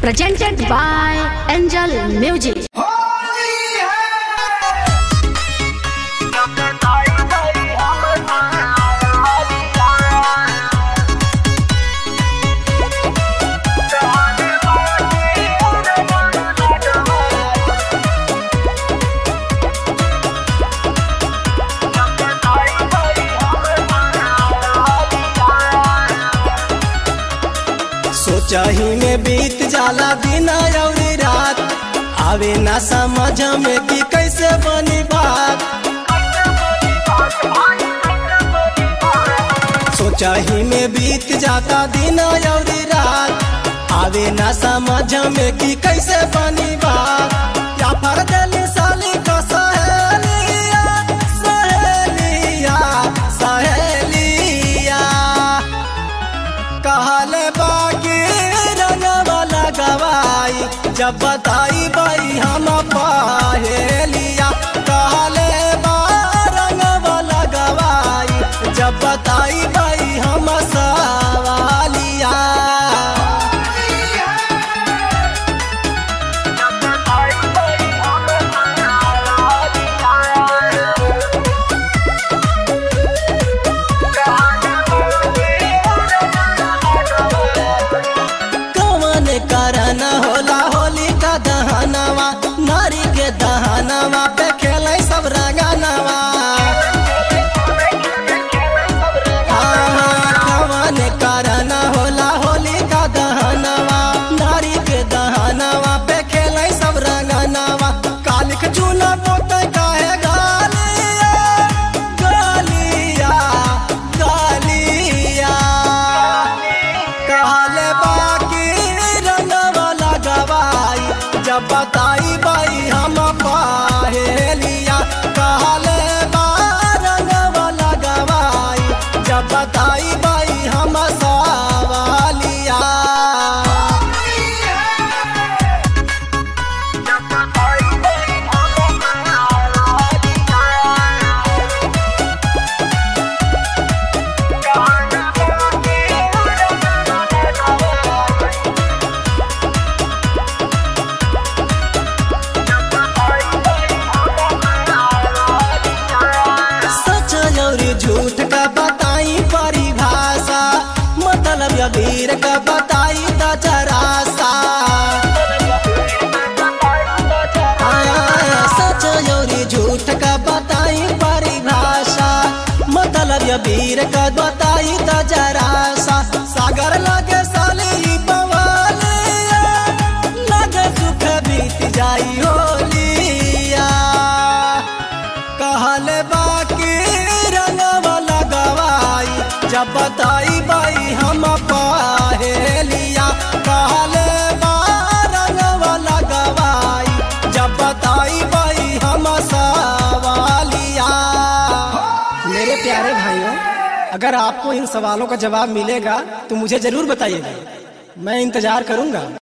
presented by Angel Music. सोचही में बीत जाला दिन और रात आवे ना समझ में कि कैसे बनी बात सोचही में बीत जाता दिन और रात आवे ना समझ में कि कैसे बनी बात या फर दिली साली का सहेलिया सहेलिया सहेलिया कहले बाकी रंगवाला गवाई जब बताई बाई हम पहेलिया कहले बा रंगवाला गवाई जब बताई बाई हम सवालिया कवन करन होला होली का दहनवा नारी के दहनवा पे खेले सब रंगनवा कवन करन होला होली का दहनवा नारी के दहनवा पे खेले सब रंगनवा कालिक चूना पोते काहे गालिया गालिया गालिया कहले बाकी रंगवाला गवाई जब बताई बाई हम पहेलिया कहले बा रंगवाला गवाई जब बताई बाई हम सवालिया सच और झूठ का बताई परिभाषा मतलब या वीर का बताई त जरासा हाँ, सच और झूठ का बताई परिभाषा मतलब या वीर का बताई त जरासा सागर लगे साली पवालिया लगे सुख बीत जाई होलिया कहले बाकी रंगवाला गवाई जब बताई बाई हम पहेलिया कहले बा रंगवाला गवाई जब बताई बाई हम सवालिया मेरे प्यारे भाइयों अगर आपको इन सवालों का जवाब मिलेगा तो मुझे जरूर बताइएगा मैं इंतजार करूंगा